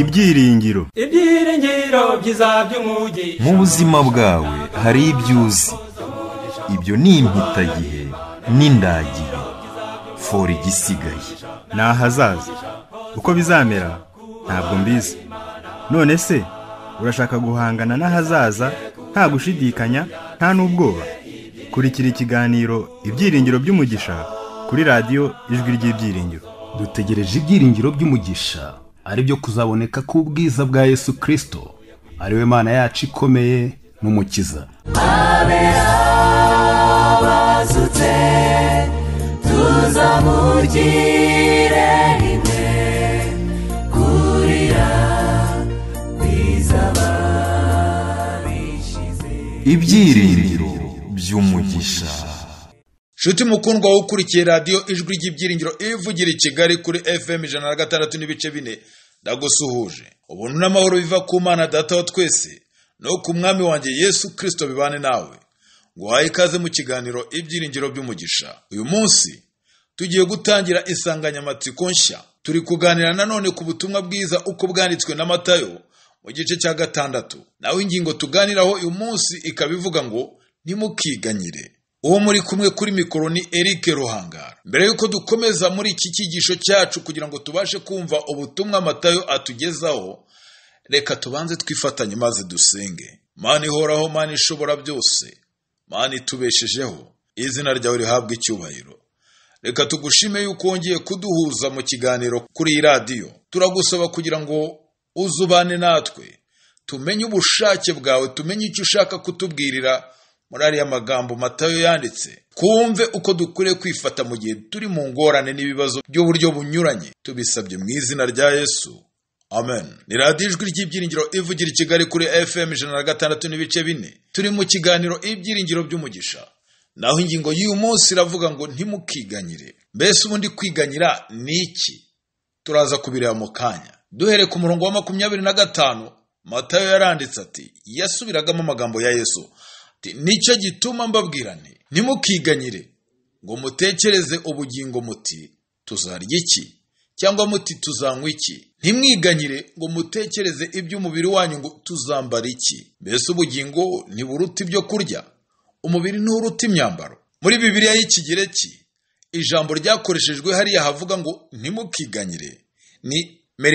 ibyiringiro ibyiringiro byiza by'umugi mu buzima bwawe hari ibyo uzi ibyo ni impitagihe n'indagihe fora igisigaye ni ahazaza uko bizamera ntabwo mbizi none se urashaka guhangana n'ahazaza nta gushidikanya nta n'ubwoba kurikira ikiganiro ibyiringiro by'umugisha kuri radiyo ijwi ry'ibyiringiro dutegereje ibyiringiro by'umugisha ari byo kuzaboneka k'ubwiza bwa yesu kirisito ari we mana yacu ikomeye n'umukiza bazutse tuzamugire rimwe kurira kwizaba bishize ibyiringiro by'umugisha nshuti mukundwa wowe ukurikiye radiyo ijwi ry'ibyiringiro ivugira i kigali kuri fm ijana na gatandatu n'ibice bine ndagusuhuje ubuntu n'amahoro biva ku mana data wa twese no ku mwami wanjye yesu kirisito bibane nawe nguhaye ikaze mu kiganiro ibyiringiro by'umugisha uyu munsi tugiye gutangira insanganyamatsiko nshya turi kuganira nanone ku butumwa bwiza uko bwanditswe na matayo mu gice cya gatandatu naho ingingo tuganiraho uyu munsi ikaba ivuga ngo ntimukiganyire uwo muri kumwe kuri mikoro ni Eric Ruhangara mbere yuko dukomeza muri iki cyigisho cyacu kugira ngo tubashe kumva ubutumwa matayo atugezaho reka tubanze twifatanye maze dusenge mana ihoraho mana ishobora byose mana itubeshejeho izina ryawe rihabwa icyubahiro reka tugushime yuko wongeye kuduhuza mu kiganiro kuri iyi radiyo turagusaba kugira ngo uzubane natwe tumenye ubushake bwawe tumenye icyo ushaka kutubwirira muri ariya magambo matayo yanditse twumve uko dukwiriye kwifata mu gihe turi mu ngorane n'ibibazo by'uburyo bunyuranye tubisabye mu izina rya yesu amen ni radiyo ijwi ry'ibyiringiro ivugira i kigali kuri fm ijana na gatandatu n'ibice bine turi mu kiganiro ibyiringiro by'umugisha naho ingingo y'uyu munsi iravuga ngo ntimukiganyire mbese ubundi kwiganyira ni iki turaza kubireba mu kanya duhere ku murongo wa makumyabiri na gatanu matayo yaranditse ati yasubiragamo amagambo ya yesu ati nicyo gituma mbabwira nti ntimukiganyire ngo mutekereze ubugingo muti tuzarya iki cyangwa muti tuzanywa iki ntimwiganyire ngo mutekereze iby'umubiri wanyu ngo tuzambara iki mbese ubugingo ntiburuta ibyo kurya umubiri nturuta imyambaro muri bibiliya y'ikigereki ijambo ryakoreshejwe hariya havuga ngo ntimukiganyire ni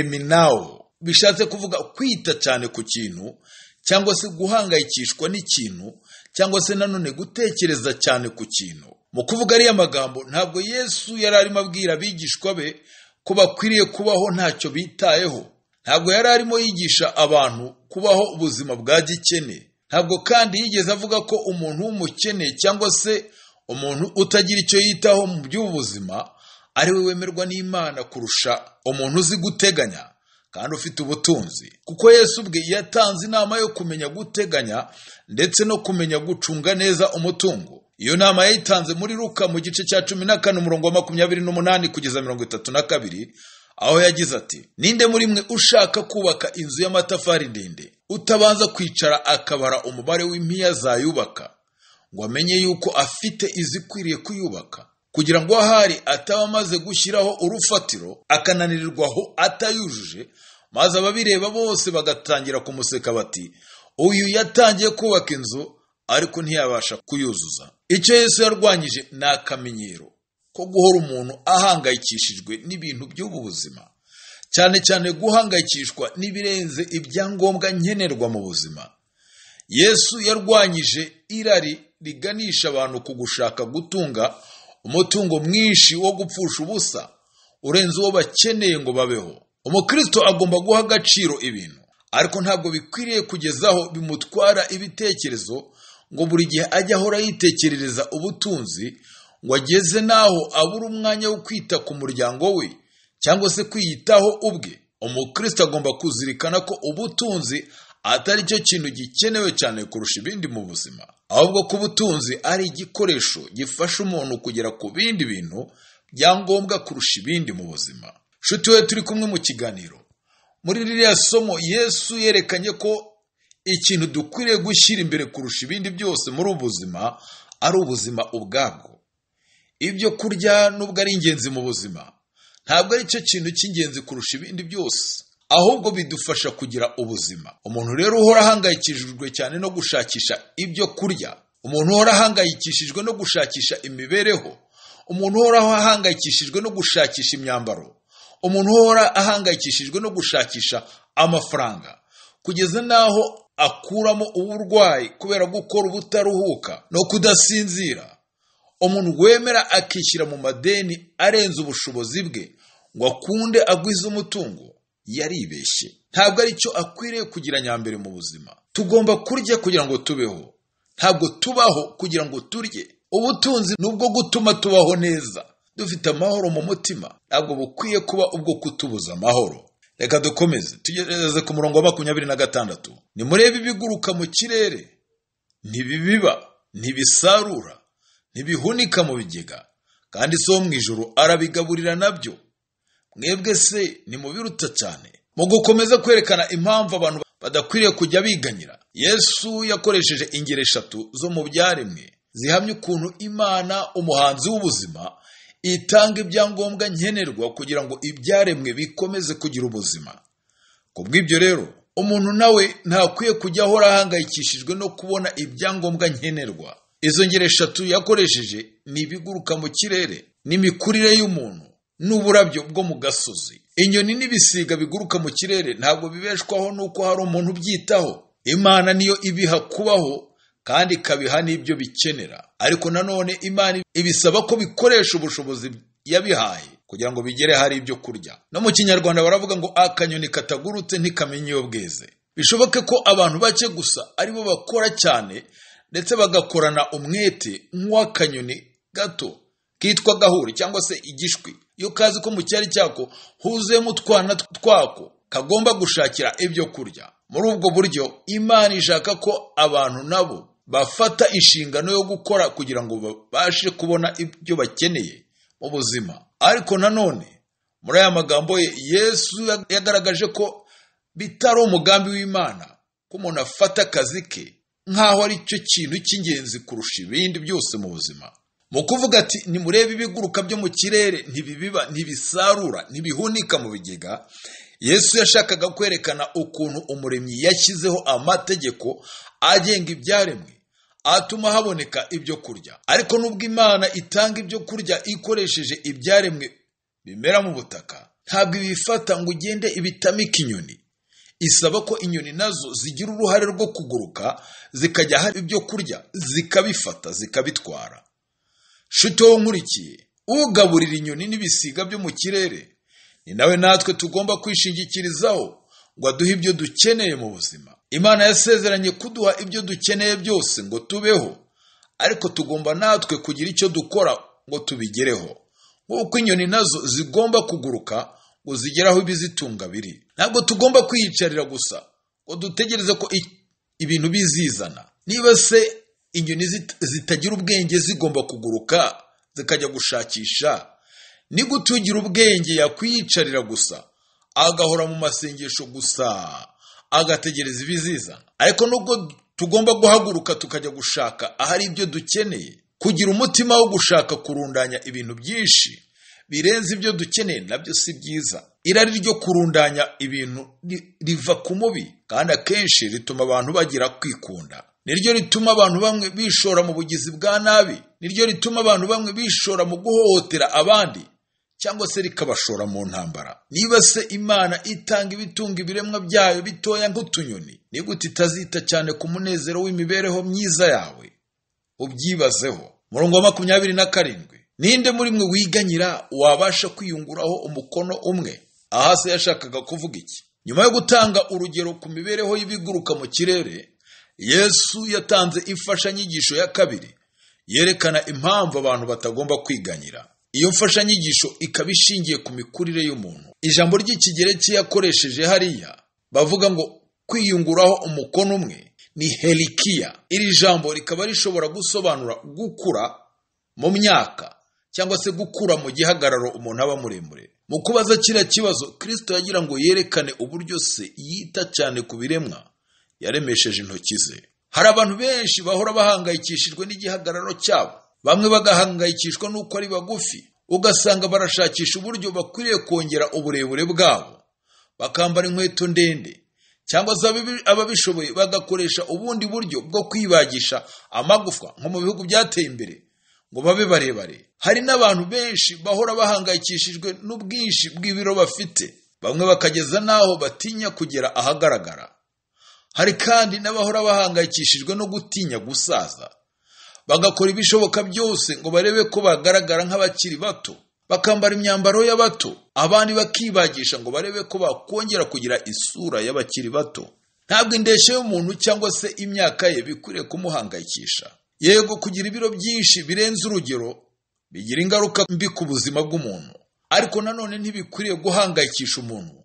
meriminawo bishatse kuvuga kwita cyane ku kintu cyangwa se guhangayikishwa n'ikintu cyangwa se nanone gutekereza cyane ku kintu mu kuvuga ariya magambo ntabwo yesu yari arimo abwira abigishwa be ko bakwiriye kubaho ntacyo bitayeho ntabwo yari arimo yigisha abantu kubaho ubuzima bwa gikene ntabwo kandi yigeze avuga ko umuntu w'umukene cyangwa se umuntu utagira icyo yitaho mu by'ubuzima ari we wemerwa n'imana kurusha umuntu uzi guteganya kandi ufite ubutunzi kuko yesu ubwe yatanze inama yo kumenya guteganya ndetse no kumenya gucunga neza umutungo iyo nama yayitanze muri ruka mu gice cya cumi na kane umurongo wa makumyabiri n'umunani kugeza mirongo itatu na kabiri aho yagize ati ninde muri mwe ushaka kubaka inzu y'amatafari ndende utabanza kwicara akabara umubare w'impiya zayubaka ngo amenye yuko afite izikwiriye kuyubaka kugira ngo ahari ataba amaze gushyiraho urufatiro akananirirwaho atayujuje maze ababireba bose bagatangira kumuseka bati uyu yatangiye kubaka inzu ariko ntiyabasha kuyuzuza icyo yesu yarwanyije ni akamenyero ko guhora umuntu ahangayikishijwe n'ibintu by'ubu buzima cyane cyane guhangayikishwa n'ibirenze ibyangombwa nkenerwa mu buzima yesu yarwanyije irari riganisha abantu ku gushaka gutunga umutungo mwinshi wo gupfusha ubusa urenze uwo bakeneye ngo babeho umukristo agomba guha agaciro ibintu ariko ntabwo bikwiriye kugezaho bimutwara ibitekerezo ngo buri gihe ajya ahora yitekerereza ubutunzi ngo ageze n'aho abura umwanya wo kwita ku muryango we cyangwa se kwiyitaho ubwe umukristo agomba kuzirikana ko ubutunzi atari cyo kintu gikenewe cyane kurusha ibindi mu buzima ahubwo ko ubutunzi ari igikoresho gifasha umuntu kugera ku bindi bintu byangombwa kurusha ibindi mu buzima nshuti we turi kumwe mu kiganiro muri ririya somo yesu yerekanye ko ikintu dukwiriye gushyira imbere kurusha ibindi byose muri ubu buzima ari ubuzima ubwabwo ibyo kurya nubwo ari ingenzi mu buzima ntabwo ari cyo kintu cy'ingenzi kurusha ibindi byose ahubwo bidufasha kugira ubuzima umuntu rero uhora ahangayikishijwe cyane no gushakisha ibyo kurya umuntu uhora ahangayikishijwe no gushakisha imibereho umuntu uhora ahangayikishijwe no gushakisha imyambaro umuntu uhora ahangayikishijwe no gushakisha amafaranga kugeza n'aho akuramo uburwayi kubera gukora ubutaruhuka no kudasinzira umuntu wemera akishyira mu madeni arenze ubushobozi bwe ngo akunde agwize umutungo yaribeshye ntabwo ari cyo akwiriye kugira nyambere mu buzima tugomba kurya kugira ngo tubeho ntabwo tubaho kugira ngo turye ubutunzi ni ubwo gutuma tubaho neza dufite amahoro mu mutima ntabwo bukwiye kuba ubwo kutubuza amahoro reka dukomeze tugerageze ku murongo wa makumyabiri na gatandatu nimurebe ibiguruka mu kirere ntibibiba ntibisarura ntibihunika mu bigega kandi si wo mu ijoro arabigaburira nabyo mwebwe se nimubiruta cyane mu gukomeza kwerekana impamvu abantu badakwiriye kujya biganyira yesu yakoresheje ingero eshatu zo mu byaremwe zihamya ukuntu imana umuhanzi w'ubuzima itanga ibyangombwa nkenerwa kugira ngo ibyaremwe bikomeze kugira ubuzima ku bw'ibyo rero umuntu nawe ntakwiye kujya ahora ahangayikishijwe no kubona ibyangombwa nkenerwa izo ngero eshatu yakoresheje ni ibiguruka mu kirere n'imikurire y'umuntu n'uburabyo bwo mu gasozi inyoni n'ibisiga biguruka mu kirere ntabwo bibeshwaho n'uko hari umuntu ubyitaho imana niyo ibiha kubaho kandi ikabiha n'ibyo bikenera ariko nanone imana ibisaba ko bikoresha ubushobozi yabihaye kugira ngo bigere hari ibyo kurya no mu kinyarwanda baravuga ngo akanyoni katagurutse ntikamenya iyo bweze bishoboke ko abantu bake gusa aribo bakora cyane ndetse bagakorana umwete nk'uw'akanyoni gato kitwa gahuri cyangwa se igishwi iyo kazi ko mu cyari cyako huzuyemo utwana twako kagomba gushakira ibyo kurya muri ubwo buryo imana ishaka ko abantu nabo bafata inshingano yo gukora kugira ngo babashe kubona ibyo bakeneye mu buzima ariko nanone muri aya magambo ye yesu yagaragaje ko bitari umugambi w'imana ko umuntu afata akazi ke nk'aho ari cyo kintu cy'ingenzi kurusha ibindi byose mu buzima mu kuvuga ati nimurebe ibiguruka byo mu kirere ntibibiba ntibisarura ntibihunika mu bigega yesu yashakaga kwerekana ukuntu umuremyi yashyizeho amategeko agenga ibyaremwe atuma haboneka ibyo kurya ariko nubwo imana itanga ibyo kurya ikoresheje ibyaremwe bimera mu butaka ntabwo ibifata ngo ugende ibitamika inyoni isaba ko inyoni nazo zigira uruhare rwo kuguruka zikajya hari ibyo kurya zikabifata zikabitwara shuti wowe nkurikiye ugaburira inyoni n'ibisiga byo mu kirere ni nawe natwe tugomba kwishingikirizaho ngo aduhe ibyo dukeneye mu buzima imana yasezeranye kuduha ibyo dukeneye byose ngo tubeho ariko tugomba natwe kugira icyo dukora ngo tubigereho nk'uko inyoni nazo zigomba kuguruka ngo zigere aho ibizitunga biri ntabwo tugomba kwiyicarira gusa ngo dutegereze ko ibintu bizizana niba se inyoni zitagira ubwenge zigomba kuguruka zikajya gushakisha ni gute ugira ubwenge yakwiyicarira gusa agahora mu masengesho gusa agategereza ibizizana ariko nubwo tugomba guhaguruka tukajya gushaka ahari ibyo dukeneye kugira umutima wo gushaka kurundanya ibintu byinshi birenze ibyo dukeneye nabyo si byiza irari ryo kurundanya ibintu riva ku mubi kandi akenshi rituma abantu bagira kwikunda niryo rituma abantu bamwe bishora mu bugizi bwa nabi niryo rituma abantu bamwe bishora mu guhohotera abandi cyangwa se rikabashora mu ntambara niba se imana itanga ibitunga ibiremwa byayo bitoya nk'utunyoni ni gute itazita cyane ku munezero w'imibereho myiza yawe ubyibazeho murongo wa makumyabiri na karindwi ninde muri mwe wiganyira wabasha kwiyunguraho umukono umwe aha se yashakaga kuvuga iki nyuma yo gutanga urugero ku mibereho y'ibiguruka mu kirere yesu yatanze imfashanyigisho ya kabiri yerekana impamvu abantu batagomba kwiganyira iyo mfashanyigisho ikaba ishingiye ku mikurire y'umuntu ijambo ry'ikigereki yakoresheje hariya bavuga ngo kwiyunguraho umukono umwe ni herikiya iri jambo rikaba rishobora gusobanura gukura mu myaka cyangwa se gukura mu gihagararo umuntu aba muremure mu kubaza kiriya kibazo kirisito yagira ngo yerekane uburyo se yita cyane ku biremwa yaremesheje intoki ze hari abantu benshi bahora bahangayikishijwe n'igihagararo cyabo bamwe bagahangayikishwa n'uko ari bagufi ugasanga barashakisha uburyo bakwiriye kongera uburebure bwabo bakambara inkweto ndende cyangwa se ababi- ababishoboye bagakoresha ubundi buryo bwo kwibagisha amagufa nko mu bihugu byateye imbere ngo babe barebare hari n'abantu benshi bahora bahangayikishijwe n'ubwinshi bw'ibiro bafite bamwe bakageza n'aho batinya kugera ahagaragara hari kandi n'abahora bahangayikishijwe no gutinya gusaza bagakora ibishoboka byose ngo barebe ko bagaragara nk'abakiri bato bakambara imyambaro y'abato abandi bakibagisha ngo barebe ko bakongera kugira isura y'abakiri bato ntabwo indeshyo y'umuntu cyangwa se imyaka ye bikwiriye kumuhangayikisha yego kugira ibiro byinshi birenze urugero bigira ingaruka mbi ku buzima bw'umuntu ariko nanone ntibikwiriye guhangayikisha umuntu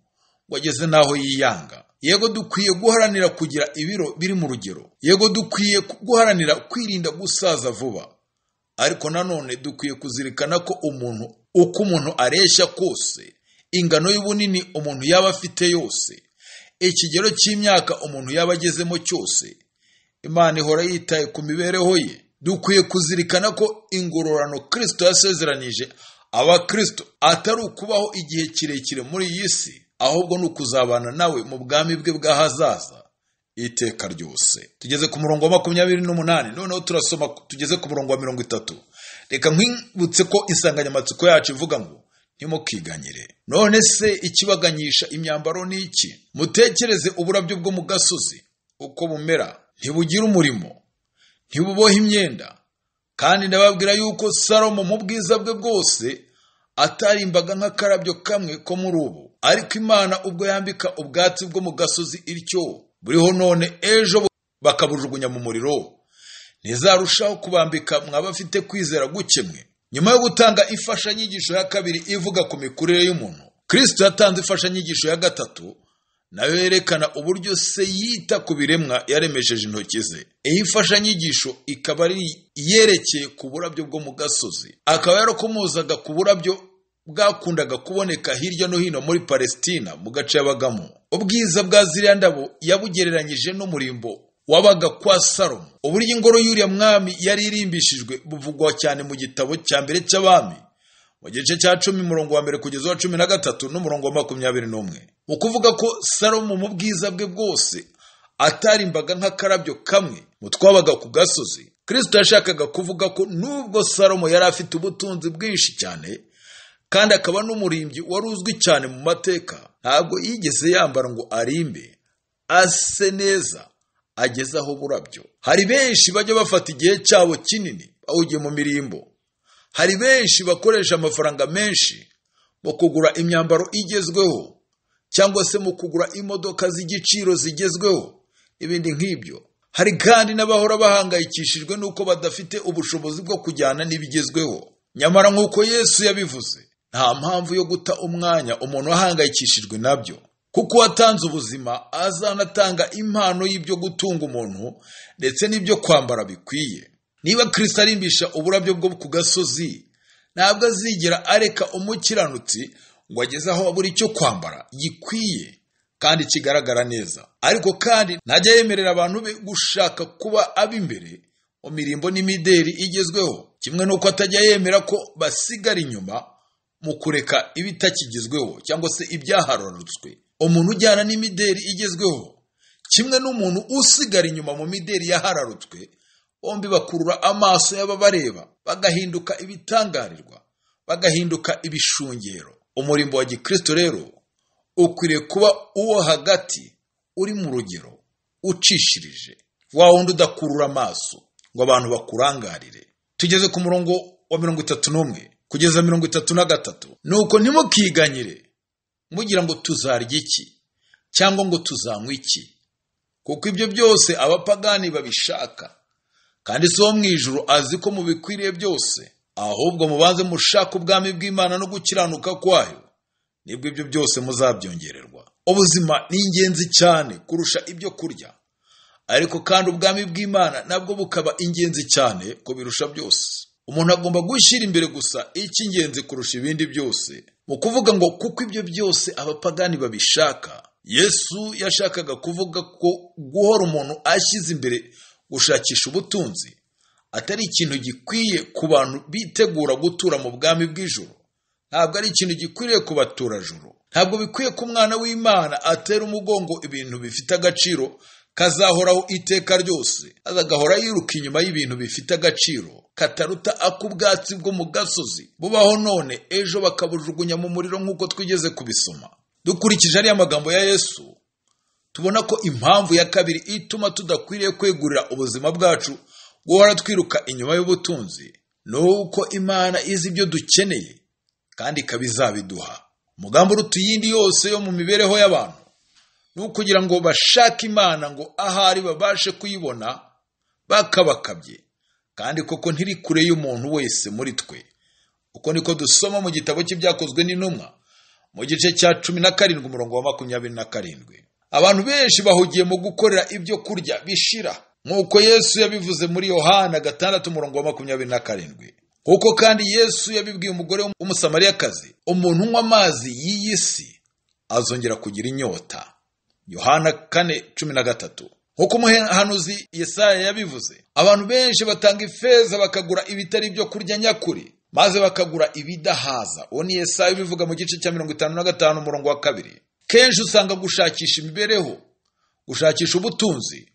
ngo ageze n'aho yiyanga yego dukwiye guharanira kugira ibiro biri mu rugero yego dukwiye guharanira kwirinda gusaza vuba ariko nanone dukwiye kuzirikana ko umuntu uko umuntu areshya kose ingano y'ubunini umuntu yaba afite yose ikigero cy'imyaka umuntu yaba agezemo cyose imana ihora yitaye ku mibereho ye dukwiye kuzirikana ko ingororano kirisito yasezeranije abakirisito atari ukubaho igihe kirekire muri iyi si ahubwo ni ukuzabana nawe mu bwami bwe bw'ahazaza iteka ryose tugeze ku murongo wa makumyabiri n'umunani noneho turasoma tugeze ku murongo wa mirongo itatu reka nkwibutse ko insanganyamatsiko yacu ivuga ngo ntimukiganyire none se ikibaganyisha imyambaro ni iki mutekereze uburabyo bwo mu gasozi uko bumera ntibugire umurimo ntibubohe imyenda kandi ndababwira yuko salomo mu bwiza bwe bwose atarimbaga nk'akarabyo kamwe ko muri ubu ariko imana ubwo yambika ubwatsi bwo mu gasozi ityo buriho none ejo bu- bakabujugunya mu muriro ntizarushaho kubambika mwaba afite kwizera gukemwe nyuma yo gutanga imfashanyigisho ya kabiri ivuga ku mikurire y'umuntu kristo yatanze imfashanyigisho ya gatatu nayo yerekana uburyo se yita ku biremwa yaremesheje intoki ze iyi mfashanyigisho ikaba ari iyerekeye ku burabyo bwo mu gasozi akaba yarakomozaga ku burabyo bwakundaga kuboneka hirya no hino muri palesitina mu gace yabagamo ubwiza bwa ziriya ndabo yabugereranyije n'umurimbo wabaga kwa salomo uburyo ingoro y'uriya mwami yari irimbishijwe buvugwa cyane mu gitabo cya mbere cy'abami mu gice cya cumi murongo wa mbere kugeza uwa cumi na gatatu n'umurongo wa makumyabiri n'umwe mu kuvuga ko salomo mu bwiza bwe bwose atarimbaga nk'akarabyo kamwe mu twabaga ku gasozi kristo yashakaga kuvuga ko nubwo salomo yari afite ubutunzi bwinshi cyane kandi akaba n'umurimbyi wari uzwi cyane mu mateka ntabwo yigeze yambara ngo arimbe ase neza ageze aho burabyo hari benshi bajya bafata igihe cyabo kinini bawugiye mu mirimbo hari benshi bakoresha amafaranga menshi mu kugura imyambaro igezweho cyangwa se mu kugura imodoka z'igiciro zigezweho n'ibindi nk'ibyo hari kandi n'abahora bahangayikishijwe n'uko badafite ubushobozi bwo kujyana n'ibigezweho nyamara nk'uko yesu yabivuze nta mpamvu yo guta umwanya umuntu ahangayikishijwe nabyo kuko uwatanze ubuzima azanatanga impano y'ibyo gutunga umuntu ndetse n'ibyo kwambara bikwiye niba kirisita arimbisha uburabyo bwo ku gasozi ntabwo azigera areka umukiranutsi ngo ageze aho buri cyo kwambara gikwiye kandi kigaragara neza ariko kandi ntajya yemerera abantu be gushaka kuba ab'imbere mu mirimbo n'imideri igezweho kimwe n'uko atajya yemera ko basigara inyuma mu kureka ibitakigezweho cyangwa se ibyaharurutswe umuntu ujyana n'imideri igezweho kimwe n'umuntu usigara inyuma mu mideri yahararutswe bombi bakurura amaso y'ababareba bagahinduka ibitangarirwa bagahinduka ibishungero umurimbo wa gikristo rero ukwiriye kuba uwo hagati uri mu rugero ucishirije wa wundi udakurura amaso ngo abantu bakurangarire tugeze ku murongo wa mirongo itatu n'umwe kugeza mirongo itatu na gatatu nuko ntimukiganyire mugira ngo tuzarya iki cyangwa ngo tuzanywe iki kuko ibyo byose abapagani babishaka kandi si wo mu ijuru azi ko mubikwiriye byose ahubwo mubanze mushaka ubwami bw'imana no gukiranuka kwayo nibwo ibyo byose muzabyongererwa ubuzima ni ingenzi cyane kurusha ibyo kurya ariko kandi ubwami bw'imana nabwo bukaba ingenzi cyane ko birusha byose umuntu agomba gushyira imbere gusa icy'ingenzi kurusha ibindi byose mu kuvuga ngo kuko ibyo byose abapagani babishaka yesu yashakaga kuvuga ko guhora umuntu ashyize imbere gushakisha ubutunzi atari ikintu gikwiye ku bantu bitegura gutura mu bwami bw'ijoro ntabwo ari ikintu gikwiriye ku baturajuru ntabwo bikwiye ko umwana w'imana atera umugongo ibintu bifite agaciro kazahoraho iteka ryose aza agahora yiruka inyuma y'ibintu bifite agaciro kataruta ak'ubwatsi bwo mu gasozi bubaho none ejo bakabujugunya mu muriro nk'uko twigeze kubisoma dukurikije ariya magambo ya yesu tubona ko impamvu ya kabiri ituma tudakwiriye kwegurira ubuzima bwacu guhora twiruka inyuma y'ubutunzi ni uko imana izi ibyo dukeneye kandi ikaba izabiduha umugambi uruta iyindi yose yo mu mibereho y'abantu ni ukugira ngo bashake imana ngo ahari babashe kuyibona bakabakabye kandi koko ntiri kure y'umuntu wese muri twe uko niko dusoma mu gitabo cy'ibyakozwe n'intumwa mu gice cya cumi na karindwi umurongo wa makumyabiri na karindwi abantu benshi bahugiye mu gukorera ibyo kurya bishira nk'uko yesu yabivuze muri yohana gatandatu umurongo wa makumyabiri na karindwi kuko kandi yesu yabibwiye umugore w'umusamariyakazi umuntu unywa amazi y'iyi si azongera kugira inyota yohana kane cumi na gatatu nk'uko umuhanuzi yesaya yabivuze abantu benshi batanga ifeza bakagura ibitari ibyo kurya nyakuri maze bakagura ibidahaza uwo ni yesaya ubivuga mu gice cya mirongo itanu na gatanu umurongo wa kabiri kenshi usanga gushakisha imibereho gushakisha ubutunzi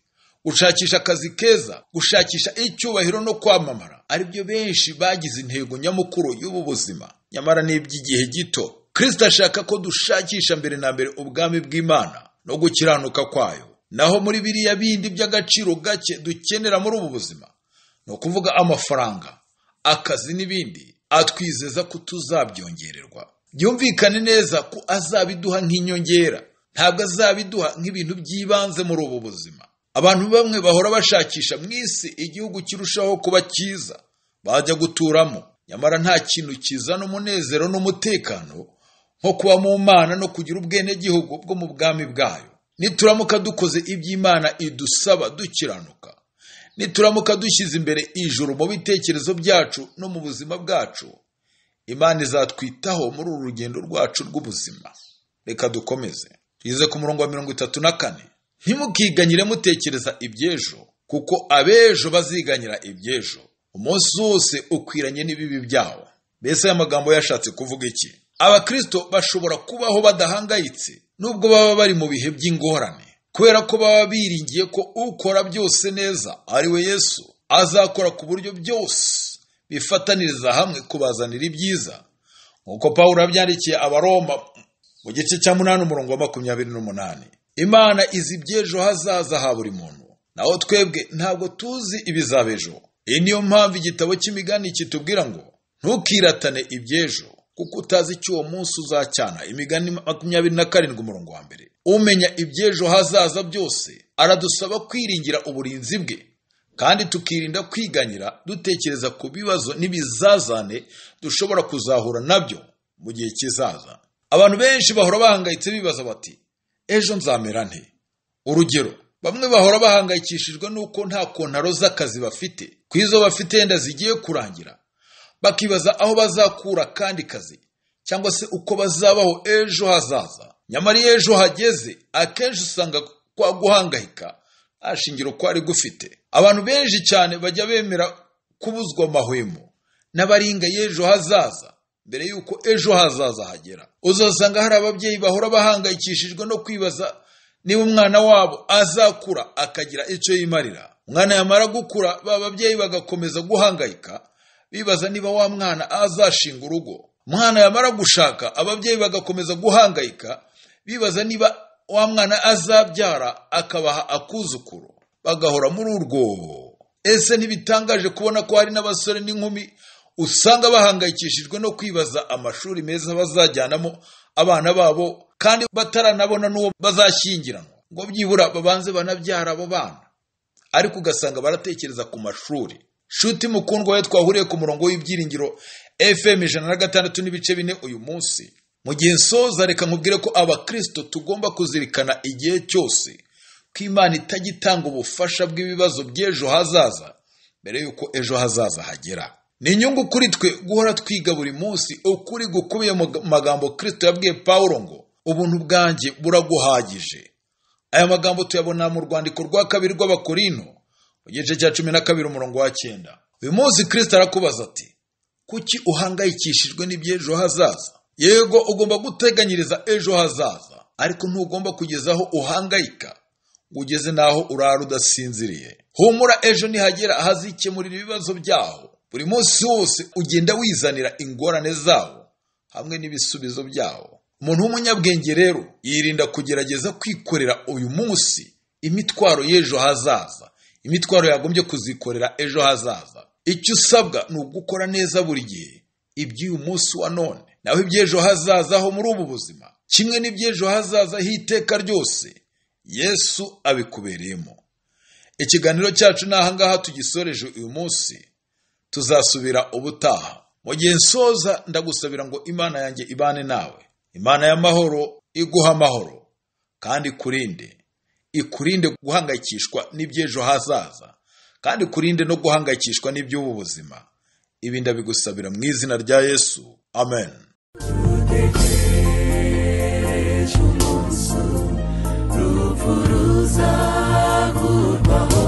gushakisha akazi keza gushakisha icyubahiro no kwamamara ari byo benshi bagize intego nyamukuru y'ubu buzima nyamara ni iby'igihe gito kirisita ashaka ko dushakisha mbere na mbere ubwami bw'imana no gukiranuka kwayo naho muri biriya bindi by'agaciro gake dukenera muri ubu buzima ni ukuvuga amafaranga akazi n'ibindi atwizeza ko tuzabyongererwa byumvikane neza ko azabiduha nk'inyongera ntabwo azabiduha nk'ibintu by'ibanze muri ubu buzima abantu bamwe bahora bashakisha mu isi igihugu kirushaho kuba cyiza bajya guturamo nyamara nta kintu kizana umunezero n'umutekano nko kuba mu mana no kugira ubwenegihugu bwo mu bwami bwayo nituramuka dukoze iby'imana idusaba dukiranuka nituramuka dushyize imbere ijuru mu bitekerezo byacu no mu buzima bwacu imana izatwitaho muri uru rugendo rwacu rw'ubuzima reka dukomeze tugeze ku murongo wa mirongo itatu na kane ntimukiganyire mutekereza iby'ejo kuko ab'ejo baziganyira iby'ejo umunsi wose ukwiranye n'ibibi byawo mbese aya magambo yashatse kuvuga iki abakirisito bashobora kubaho badahangayitse nubwo baba bari mu bihe by'ingorane kubera ko baba biringiye ko ukora byose neza ari we yesu azakora ku buryo byose bifataniriza hamwe kubazanira ibyiza nk'uko pawulo yabyandikiye abaroma mu gice cya munani umurongo wa makumyabiri n'umunani imana izi iby'ejo hazaza ha buri muntu naho twebwe ntabwo tuzi ibizaba ejo iyi niyo mpamvu igitabo cy'imigani kitubwira ngo ntukiratane iby'ejo kuko utazi icyo uwo munsi uzacyana imigani makumyabiri na karindwi umurongo wa mbere umenya iby'ejo hazaza byose aradusaba kwiringira uburinzi bwe kandi tukirinda kwiganyira dutekereza ku bibazo n'ibizazane dushobora kuzahura nabyo mu gihe kizaza abantu benshi bahora bahangayitse bibaza bati ejo nzamera nte urugero bamwe bahora bahangayikishijwe n'uko nta kontaro z'akazi bafite ku izo bafite yenda zigiye kurangira bakibaza aho bazakura kandi kazi cyangwa se uko bazabaho ejo hazaza nyamara iyo ejo hageze akenshi usanga kwa guhangayika nta shingiro kwari gufite abantu benshi cyane bajya bemera kubuzwa amahwemo n'abaringa y'ejo hazaza mbere y'uko ejo hazaza hagera uzasanga hari ababyeyi bahora bahangayikishijwe no kwibaza niba umwana wabo azakura akagira icyo yimarira umwana yamara gukura ba babyeyi bagakomeza guhangayika bibaza niba wa mwana azashinga urugo umwana yamara gushaka ababyeyi bagakomeza guhangayika bibaza niba wa mwana azabyara akabaha akuzukuru bagahora muri urwobo ese ntibitangaje kubona ko hari n'abasore n'inkumi usanga bahangayikishijwe no kwibaza amashuri meza bazajyanamo abana babo kandi bataranabona n'uwo bazashyingiranwa ngo byibura babanze banabyara abo bana ariko ugasanga baratekereza ku mashuri shuti mukundwa we twahuriye ku murongo w'ibyiringiro fm ijana na gatandatu n'ibice bine uyu munsi mu gihe nsoza reka nkubwire ko abakirisito tugomba kuzirikana igihe cyose ko imana itajya itanga ubufasha bw'ibibazo by'ejo hazaza mbere y'uko ejo hazaza hagera ni inyungu kuri twe guhora twiga buri munsi ukuri gukubiye mu magambo kirisito yabwiye pawulo ngo ubuntu bwanjye buraguhagije aya magambo tuyabona mu rwandiko rwa kabiri rw'abakorino igice cya cumi na kabiri umurongo wa cyenda uyu munsi kirisita arakubaza ati kuki uhangayikishijwe n'iby'ejo hazaza yego ugomba guteganyiriza ejo hazaza ariko ntugomba kugeza aho uhangayika ngo ugeze n'aho urara udasinziriye humura ejo nihagera ahazikemurira ibibazo byaho buri munsi wose ugenda wizanira ingorane zawo hamwe n'ibisubizo byawo umuntu w'umunyabwenge rero yirinda kugerageza kwikorera uyu munsi imitwaro y'ejo hazaza imitwaro yagombye kuzikorera ejo hazaza icyo usabwa ni ugukora neza buri gihe iby'uyu munsi wa none naho iby'ejo hazaza ho muri ubu buzima kimwe n'iby'ejo hazaza h'iteka ryose yesu abikubereyemo ikiganiro cyacu ni ahangaha tugisoreje uyu munsi tuzasubira ubutaha mu gihe nsoza ndagusabira ngo imana yanjye ibane nawe imana y'amahoro iguha amahoro kandi ikurinde ikurinde guhangayikishwa n'iby'ejo hazaza kandi ikurinde no guhangayikishwa n'iby'ubu buzima ibi ndabigusabira mu izina rya yesu amen ejo umunsi urupfu ruzakurwaho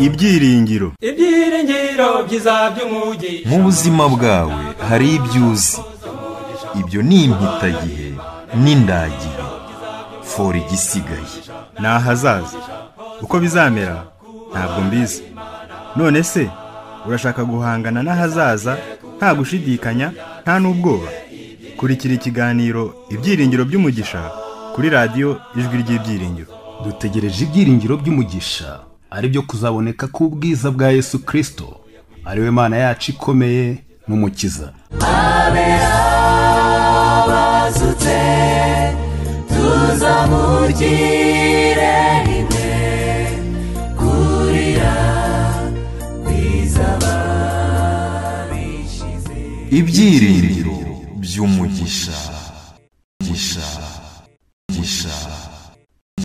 ibyiringiro ibyiringiro byiza by'umugisha mu buzima bwawe hari ibyo uzi ibyo ni impitagihe n'indagihe fora igisigaye ni ahazaza uko bizamera ntabwo mbizi none se urashaka guhangana n'ahazaza nta gushidikanya nta n'ubwoba kurikira ikiganiro ibyiringiro by'umugisha kuri radiyo ijwi ry'ibyiringiro dutegereje ibyiringiro by'umugisha ari byo kuzaboneka k'ubwiza bwa yesu kirisito ari we mana yacu ikomeye n'umukiza bazutse tuzamugire rimwe kurira bizaba bishize ibyiringiro by'umugisha mugisha mugisha